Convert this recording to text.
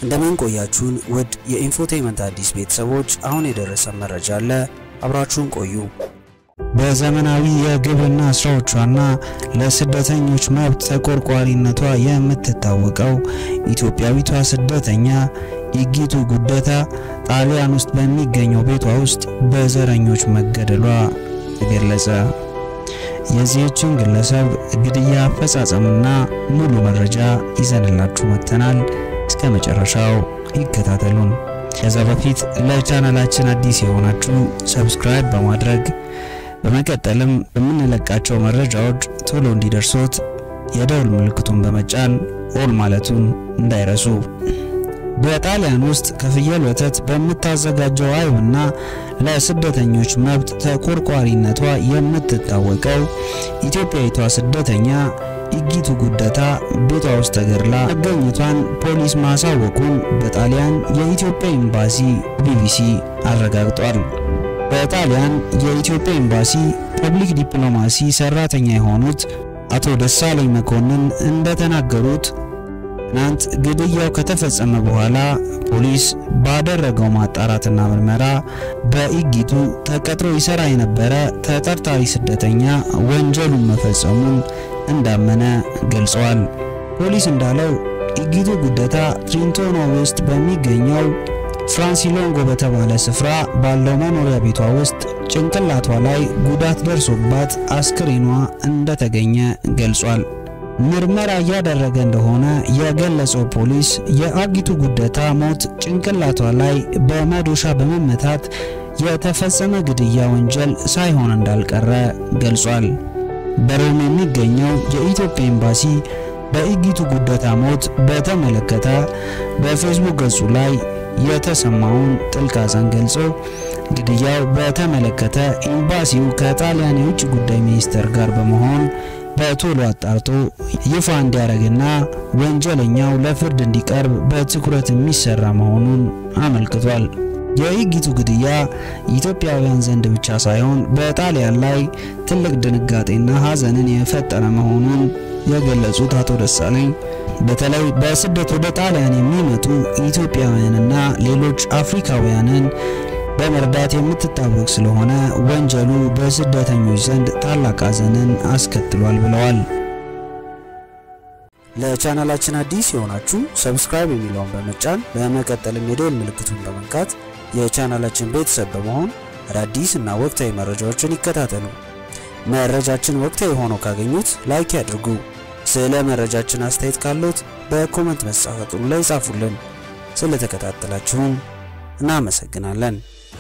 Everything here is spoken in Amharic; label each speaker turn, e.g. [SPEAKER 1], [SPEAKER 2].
[SPEAKER 1] እንደምን ቆያችሁን ውድ የኢንፎቴመንት አዲስ ቤተሰቦች፣ አሁን የደረሰ መረጃ አለ። አብራችሁን ቆዩ።
[SPEAKER 2] በዘመናዊ የግብርና ስራዎቿና ለስደተኞች መብት ተቆርቋሪነቷ የምትታወቀው ኢትዮጵያዊቷ ስደተኛ ኢጊቱ ጉደታ ጣሊያን ውስጥ በሚገኘው ቤቷ ውስጥ በዘረኞች መገደሏ ተገለጸ። የዚህችን ግለሰብ ግድያ አፈጻጸምና ሙሉ መረጃ ይዘንላችሁ መጥተናል። እስከ መጨረሻው ይከታተሉን። ከዛ በፊት ለቻናላችን አዲስ የሆናችሁ ሰብስክራይብ በማድረግ በመቀጠልም በምንለቃቸው መረጃዎች ቶሎ እንዲደርሶት የደውል ምልክቱን በመጫን ኦል ማለቱን እንዳይረሱ። በጣሊያን ውስጥ ከፍየል ወተት በምታዘጋጀው አይብና ለስደተኞች መብት ተቆርቋሪነቷ የምትታወቀው ኢትዮጵያዊቷ ስደተኛ ኢጊቱ ጉደታ ቤቷ ውስጥ ተገድላ መገኘቷን ፖሊስ ማሳወቁን በጣሊያን የኢትዮጵያ ኤምባሲ ቢቢሲ አረጋግጧል። በጣሊያን የኢትዮጵያ ኤምባሲ ፐብሊክ ዲፕሎማሲ ሰራተኛ የሆኑት አቶ ደሳለኝ መኮንን እንደተናገሩት ትናንት ግድያው ከተፈጸመ በኋላ ፖሊስ ባደረገው ማጣራትና ምርመራ በኢጊቱ ተቀጥሮ ይሰራ የነበረ ተጠርጣሪ ስደተኛ ወንጀሉን መፈጸሙን እንዳመነ ገልጸዋል። ፖሊስ እንዳለው ኢጊቱ ጉደታ ትሪንቶኖ ውስጥ በሚገኘው ፍራንሲሎንጎ በተባለ ስፍራ ባለው መኖሪያ ቤቷ ውስጥ ጭንቅላቷ ላይ ጉዳት ደርሶባት አስክሬኗ እንደተገኘ ገልጿል። ምርመራ እያደረገ እንደሆነ የገለጸው ፖሊስ የአጊቱ ጉደታ ሞት ጭንቅላቷ ላይ በመዶሻ በመመታት የተፈጸመ ግድያ ወንጀል ሳይሆን እንዳልቀረ ገልጿል። በሮም የሚገኘው የኢትዮጵያ ኤምባሲ በኢጊቱ ጉደታ ሞት በተመለከተ በፌስቡክ ገጹ ላይ የተሰማውን ጥልቅ ሐዘን ገልጾ ግድያው በተመለከተ ኤምባሲው ከጣሊያን የውጭ ጉዳይ ሚኒስቴር ጋር በመሆን በቶሎ አጣርቶ ይፋ እንዲያደርግና ወንጀለኛው ለፍርድ እንዲቀርብ በትኩረት የሚሰራ መሆኑን አመልክቷል። የኢጊቱ ግድያ ኢትዮጵያውያን ዘንድ ብቻ ሳይሆን በጣሊያን ላይ ትልቅ ድንጋጤና ሐዘንን የፈጠረ መሆኑን የገለጹት አቶ ደሳለኝ በተለይ በስደት ወደ ጣሊያን የሚመጡ ኢትዮጵያውያንና ሌሎች አፍሪካውያንን በመርዳት የምትታወቅ ስለሆነ ወንጀሉ በስደተኞች ዘንድ ታላቅ ሐዘንን አስከትሏል ብለዋል።
[SPEAKER 1] ለቻናላችን አዲስ የሆናችሁ ሰብስክራይብ የሚለውን በመጫን በመቀጠልም የደወል ምልክቱን በመንካት የቻናላችን ቤተሰብ በመሆን አዳዲስ እና ወቅታዊ መረጃዎችን ይከታተሉ። መረጃችን ወቅታዊ ሆኖ ካገኙት ላይክ ያድርጉ። ስለ መረጃችን አስተያየት ካሉት በኮመንት መስጫ ሳጥኑ ላይ ጻፉልን። ስለተከታተላችሁም እናመሰግናለን።